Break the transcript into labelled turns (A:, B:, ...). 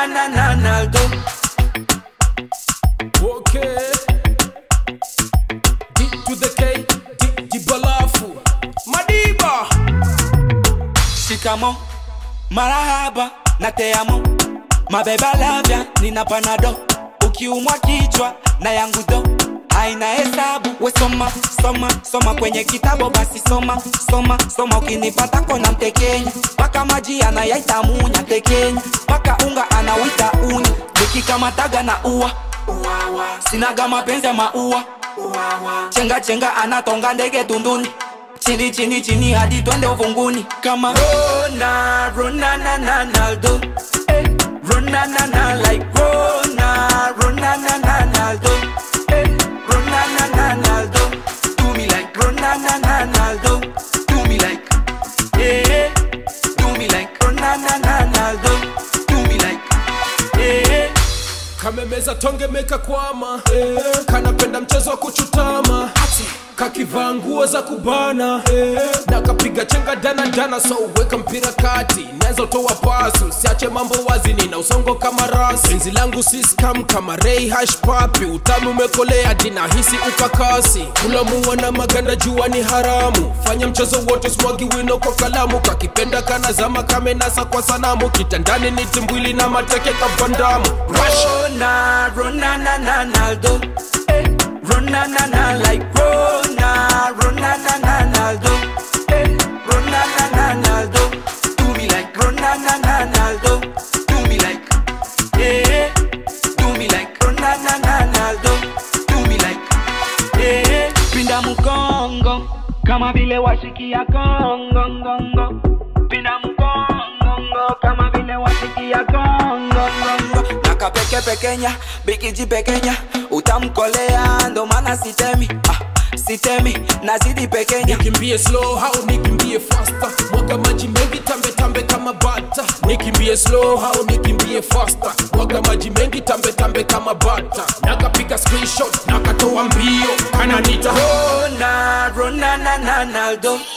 A: Ronaldo, Ronaldo.
B: Okay. D to the K, D, D balafu. Madiba.
A: Shikamo, marahaba na te amo, mabeba lavya nina panado, ukiumwa kichwa na yangu do haina hesabu. We soma soma soma kwenye kitabu, basi soma soma soma, ukinipata kona mtekenya, mpaka maji anayaita munya tekenya, mpaka unga anawita unya, nikikamataga na ua sinaga mapenzi ya maua chenga chenga anatonga ndege tunduni chini chini chini hadi twende uvunguni kama Rona, Rona, na, na, Ronaldo eh, Rona, na, na, like Rona, Rona, na, na, Ronaldo eh, Rona, na, na, Ronaldo do me like Rona, na, na, Ronaldo do me like yeah, do me like Rona, na, na, Ronaldo do me like yeah.
B: kamemeza tonge meka kwama eh, kanapenda mchezo wa kuchutama kakivaa nguo za kubana eh, na kapiga chenga dana dana so weka mpira kati naweza toa pasi usiache mambo wazi nina usongo kama rasi penzi langu si scam kama rei hash papi utamu umekolea jina hisi ukakasi kulamua na maganda jua ni haramu fanya mchezo wote smwagi wino kwa kalamu kakipenda kana zama kamenasa kwa sanamu kitandani ni timbwili na mateke kavandamu Rush.
A: Rona, Rona, na, na, Ronaldo. Eh, Rona, na, na, like Rona, Rona, na, na, Ronaldo. Eh, Rona, na, na, Ronaldo. Do me like Rona, na, na, Ronaldo. Do me like, yeah. Do me like Rona, na, na, Ronaldo. Do me like, yeah. Pinda mkongo kama vile washikia Kongo, ngongo. Pinda mkongo kama vile washikia Kongo, ngongo. Naka peke pekenya, bikiji pekenya, utamkolea ndo maana sitemi, ah, sitemi nazidi pekenya.
B: nikimbie slow au nikimbie faster mwaga maji mengi tambe tambe kama bata nikimbie slow au nikimbie faster mwaga maji mengi tambe tambe kama bata nakapiga screenshot nakatoa mbio kananita
A: Rona, Rona, na, na, Ronaldo.